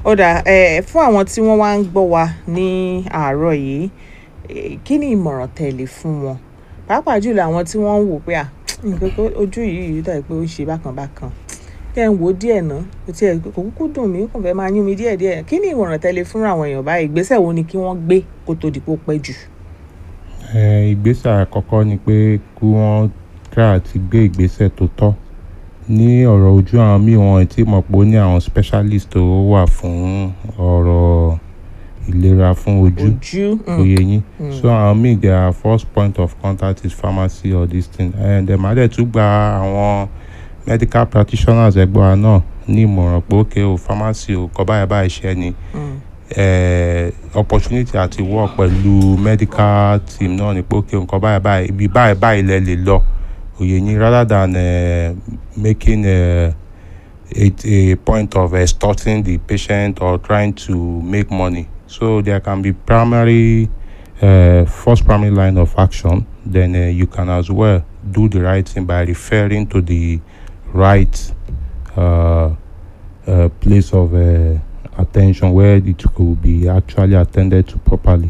ó dà ẹ fún àwọn tí wọ́n wá ń gbọ́ wa ní àárọ̀ yìí eh, kí ni ìmọ̀ràn tẹ̀lé fún wọn pàápàá jùlọ àwọn tí wọ́n ń wò pé à nǹkan tó ojú yìí yìí dàbí pé ó ń ṣe bákan bákan kẹ́ ń wò ó díẹ̀ ná kò tiẹ̀ kò kúkú dùn mí kò fẹ́ máa yún mi díẹ̀ díẹ̀ kí ni ìmọ̀ràn tẹ̀lé fún àwọn èèyàn báyìí ìgbésẹ̀ wo ni kí wọ́n gbé kó tó di pé ó pẹ́ jù. Eh, ìgbésẹ̀ àkọ́kọ́ ni pé kí wọ́n try àti gbé ìgbésẹ̀ tó tọ́ ní ọ̀rọ̀ ojú àwọn míì wọn tí mọ̀ pé ó ní àwọn specialist tó wà fún ọ̀rọ̀ ìlera fún ojú ojú mm, oyè yín so àwọn míì their first point of contact is pharmacy or this thing and dem adẹ tún gba àwọn medical practitioners ẹgbẹ́ wa náà ní ìmọ̀ràn pé ókè o pharmacy o kọ́ báyìí báyìí ṣe ni mm, eh, opportunity àti work pẹ̀lú medical team náà ni pé ókè nǹkan báyìí báyìí ibi báyìí báyìí lẹ lè lọ òye yín rather than uh, making uh, it a point of extorting the patient or trying to make money so there can be primary uh, first primary line of action then uh, you can as well do the right thing by referring to the right uh, uh, place of uh, attention where it could be actually attended to properly.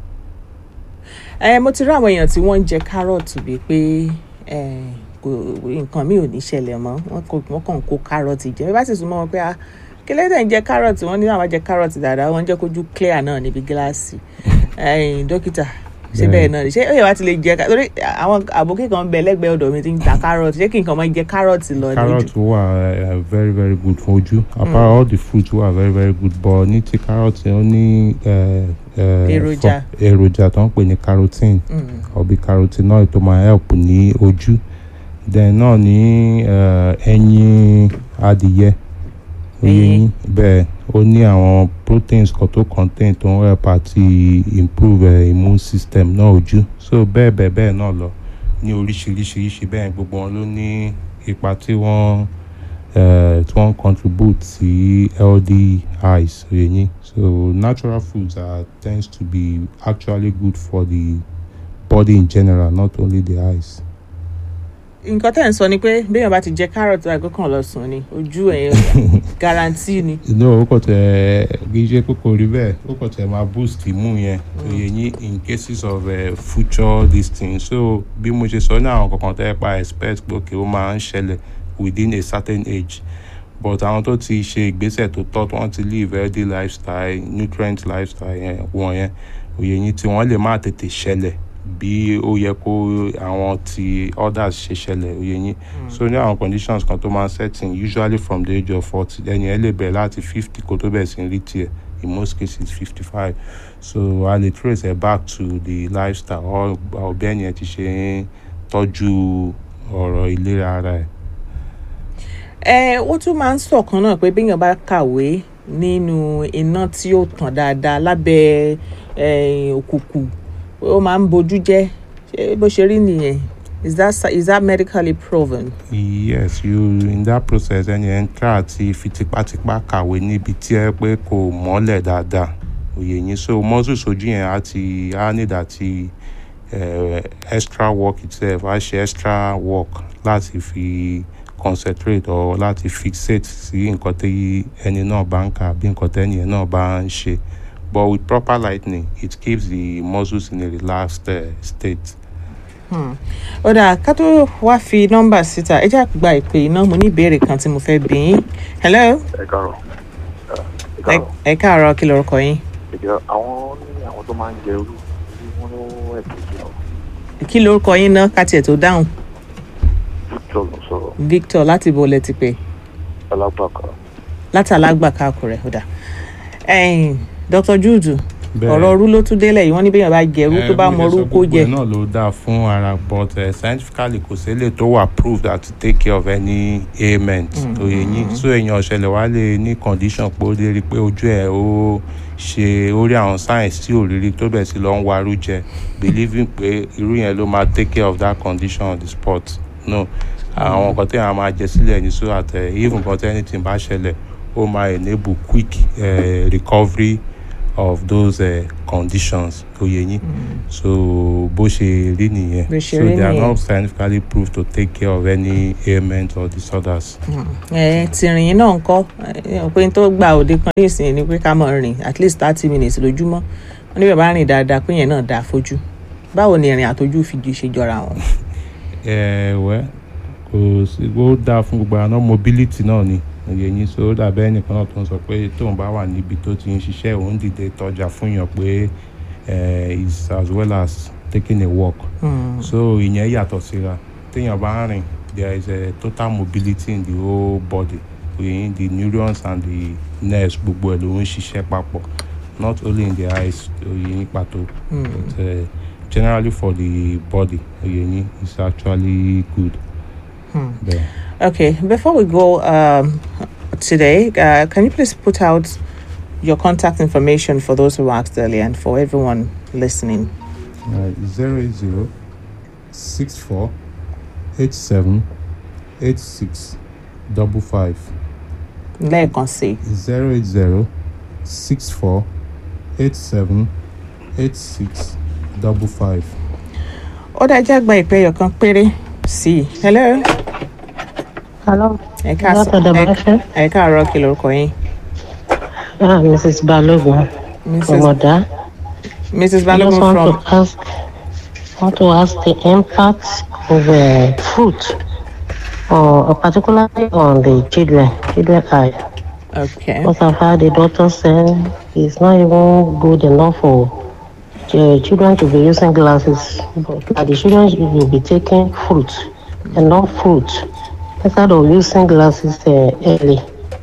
ẹ mo ti rí àwọn èèyàn tí wọ́n ń jẹ kárọ̀tì bíi pé ẹ, kò nǹkan mi ò ní ṣẹlẹ̀ mọ́ wọ́n kò- wọ́n kàn ń kó kárọ̀tì jẹ bí bá sì súnmọ́ wọn pé ah kí lẹ́tẹ̀ ń jẹ kárọ̀tì wọ́n ní àwọn jẹ kárọ̀tì dáadáa wọ́n ń jẹ́ kójú clear náà níbi gíláàsì ẹ̀yin dókítà ṣé bẹ́ẹ̀ náà ni? ṣé ó yẹ wá ti lè jẹ ká- torí àwọn àbókí kan ń bẹ lẹ́gbẹ̀ẹ́ ọ̀dọ̀ mi ti ń ta kárọ̀tì ṣé kí nǹkan máa jẹ kárọ̀tì lọ ní carrot ojú wà uh, very very good fún ojú apart all the fruits wà very very good but ní ti carrot ó ní uh, uh, Èròjà. fo- èròjà tó ń pè ní carotene Mm, ọ̀bí carotenoid tó máa help ní ojú then náà ní uh, ẹyin adìyẹ oyè Ẹyin. yín bẹ́ẹ̀ ó ní àwọn proteins kan tó contain tó ń help àti improve uh, immune system náà ojú so bẹ́ẹ̀ bẹ́ẹ̀ bẹ́ẹ̀ náà lọ ní oríṣiríṣiríṣi bẹ́ẹ̀ gbogbo wọn ló ní ipa tí wọ́n uh, tí wọ́n contribute sí healthy eyes oyè yín so natural foods are tends to be actually good for the body in general not only the eyes. nǹkan tẹ̀ ń sọ ni pé béèyàn bá ti jẹ kárọ̀tì àgọ́ kan lọ sùn ni ojú ẹ̀ guarantee ni. no ó kàn tẹ kì í ṣe pé kò rí bẹ́ẹ̀ ó kàn tẹ máa boost imú yẹn oyè yín in cases of uh, future this thing so bí mo ṣe sọ ní àwọn kankan tẹ́ pa expect pé òkè ó máa ń ṣẹlẹ̀ within a certain age but àwọn tó ti ṣe ìgbésẹ̀ tó tọ́ tí wọ́n ti live healthy lifestyle nutrient lifestyle yẹn wọ̀nyẹn oyè yín tí wọ́n lè má tètè ṣẹlẹ̀ bí ó yẹ kó àwọn ti others ṣe ṣẹlẹ̀ oyè yín so ní àwọn conditions kan tó máa ń setting usually from the age of forty ẹni ẹ lè bẹ̀rẹ̀ láti fifty kó tó bẹ̀rẹ̀ sí ní rí tiẹ̀ in most cases fifty five so a lè trace ẹ back to the lifestyle or or bí ẹni ẹ ti ṣe ń tọ́jú ọ̀rọ̀ ìlera ara ẹ̀. ẹ wọ́n tún máa ń sọ̀kan náà pé béèyàn bá kàwé nínú iná tí ó tàn dáadáa lábẹ́ eh, òkùnkùn ó máa ń bojú jẹ́ ṣé bó ṣe rí nìyẹn is that is that medically proven. yes you in that process ẹni ẹ ń try àti fi tipátipá kàwé níbi tí ẹ pé kò mọ́lẹ̀ dáadáa òye yín so muscles ojú yẹn á ti á need àti uh, extra work itself á ṣe extra work láti fi concentrate or láti fixate sí nǹkan tí ẹni náà bá ń kà bí nǹkan tẹ́ni ẹ̀ náà bá ń ṣe but with proper lightning it keeps the muscles in a relaxed uh, state. ó dáa ká tó wá fi nọ́mbà síta ẹ jẹ́ àgbà ìpè iná mo ní ìbéèrè kan tí mo fẹ́ bí yín hello ẹ káàárọ̀ ẹ ẹ- káàárọ̀ ẹ káàárọ̀ kí lorúkọ yín ìjọ àwọn ní àwọn tó máa ń jẹ irú tí wọn ló ẹ̀kọ́ jù lọ kí lorúkọ yín náà ká tiẹ̀ tó dáhùn victor ló sọ̀rọ̀ victor láti bo lẹ ti pè alágbàká láti alágbàká àkùrẹ́ ó dáa ẹ̀yin dr jude Bẹ́ẹ̀. ọ̀rọ̀ ọrú ló tún délẹ̀ yìí wọ́n ní béèyàn bá jẹ irú tó bá mọ orú kó jẹ gbogbo ẹ̀ náà ló dáa fún ara but uh, scientifically kò sílẹ̀ tó wà proved that to take care of any ailment òye yín so èèyàn ọ̀ṣẹ̀lẹ̀ wá lè ní condition pé ó lè rí i pé ojú ẹ̀ ó ṣe ó rí àwọn signs tí ò rírí tó bẹ̀ sí lọ ń warú jẹ believing pé irú yẹn ló máa take care of that condition on the spot no àwọn nǹkan tí àwọn máa jẹ sílẹ̀ ní so that uh, even nǹkan tí anything bá ṣẹlẹ̀ ó máa enable quick uh, recovery of those uh, conditions oyè yín so bó ṣe rí nìyẹn Bó ṣe so rí they are nìyẹn. not scientifically proved to take care of any ailment or disorders. ẹ tìrìn náà ń kọ́ ẹ pé n tó gba òde kan ní ìsìn ni pé ká mọ̀ rìn at least thirty minutes lójúmọ́ wọn ní bàbá rìn dáadáa pé yẹn náà dáa fojú báwo ni ìrìn àtọ́jú fi ju ṣe jọra wọn. ẹ wẹ́ kò sí ó dáa fún gbogbo àná mobility náà ni oyè yín so ó dàbẹ́ ẹnìkan náà tó ń sọ pé tóun bá wà níbi tó ti ń ṣiṣẹ́ òun dìde tọ́jà fún yàn pé eh, is as well as taking a walk Hmm. so ìyẹn yàtọ̀ síra téèyàn bá ń rìn there is a total mobility in the whole body oyè the neurons and the nerves gbogbo ẹ̀ ló ń ṣiṣẹ́ papọ̀ not only in the eyes oyè yín pàtó but uh, generally for the body oyè yín is actually good. Bẹ́ẹ̀. Okay, before we go um, today, uh, can you please put out your contact information for those who asked earlier and for everyone listening? Uh, zero eight zero six four eight seven eight six double five lẹ́ẹ̀kan sí i. zero eight zero six four eight seven eight six double five. ó dájá gba ìpè ẹyọ kan péré sí i. hello. Hello. ẹ káàsán Látọ̀dọ̀ ẹ- Báṣẹ́. ẹ káàárọ̀ kí lorúkọ yín. Ah, Mrs. Balogun. mrs Omoda. mrs I just balogun want from to ask want to ask the impact of uh, fruit, uh, particularly on the children, children eye. okay Because I've had the doctor say it's not even good enough for uh, children to be using glasses, but that the children will be taking fruit and not fruit instead of using glasses uh, early.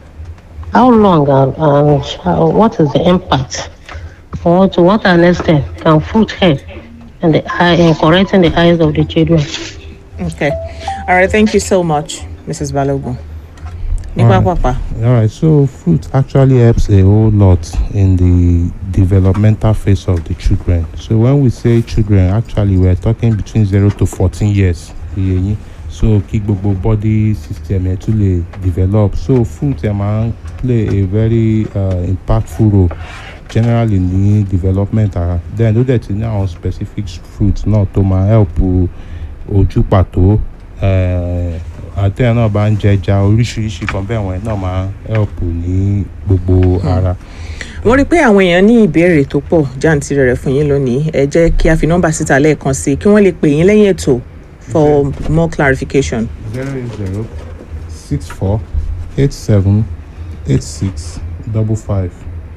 How long and, and how, what is the impact? Or to what an extent can fruit help in the eye in correcting the eyes of the children? okay all right thank you so much mrs balogun. ní All right. pápápá All right, so fruit actually helps a whole lot in the developmental phase of the children. So when we say children, actually we are talking between zero to fourteen years. iye yín. So kí gbogbo body system ẹ̀ tún lè develop. So fruit ẹ̀ máa ń play a very uh, impactful role generally ní development ara. Then ó dẹ̀ ti ní àwọn specific fruits náà tó máa help ojú pàtó. Uh, àtẹ̀yìn náà bá ń jẹja oríṣiríṣi kan bẹ́ẹ̀ wọ̀nyí náà máa help ní gbogbo ara. wọ́n rí i pé àwọn èèyàn ní ìbéèrè tó pọ̀ jáǹtìrẹ rẹ̀ fún yín lónìí ẹ jẹ́ kí a fi nọ́mbà síta lẹ́ẹ̀kan sí i kí wọ́n lè pè yín lẹ́yìn ètò for more clarification. zero eight zero six four eight seven eight six double five.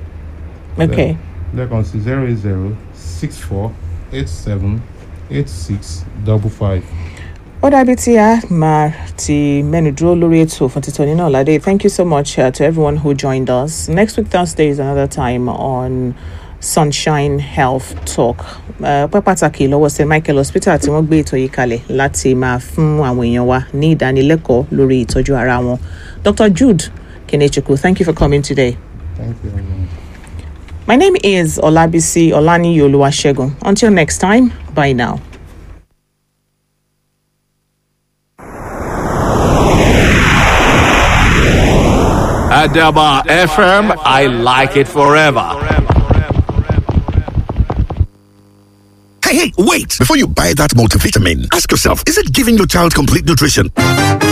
okay lẹ́ẹ̀kan sí zero eight zero six four eight seven eight six double five. ó dàbí tí a máa ti mẹ́nu dúró lórí ètò fún títọ́ nínú ọ̀làdé thank you so much uh, to everyone who joined us next week thursday is another time on sunshine health talk uh, pẹ́ pàtàkì lọ́wọ́ st michael hospital tí wọ́n gbé ètò yìí kalẹ̀ láti máa fún àwọn èèyàn wa ní ìdánilẹ́kọ̀ọ́ lórí ìtọ́jú ara wọn dr jude kenechukwu thank you for coming today. thank you everyone. My name is Olabisi Olani Yoluwasegun. Until next time, bye now. Adaba FM, I like it forever. Hey, hey, wait! Before you buy that multivitamin, ask yourself, is it giving your child complete nutrition?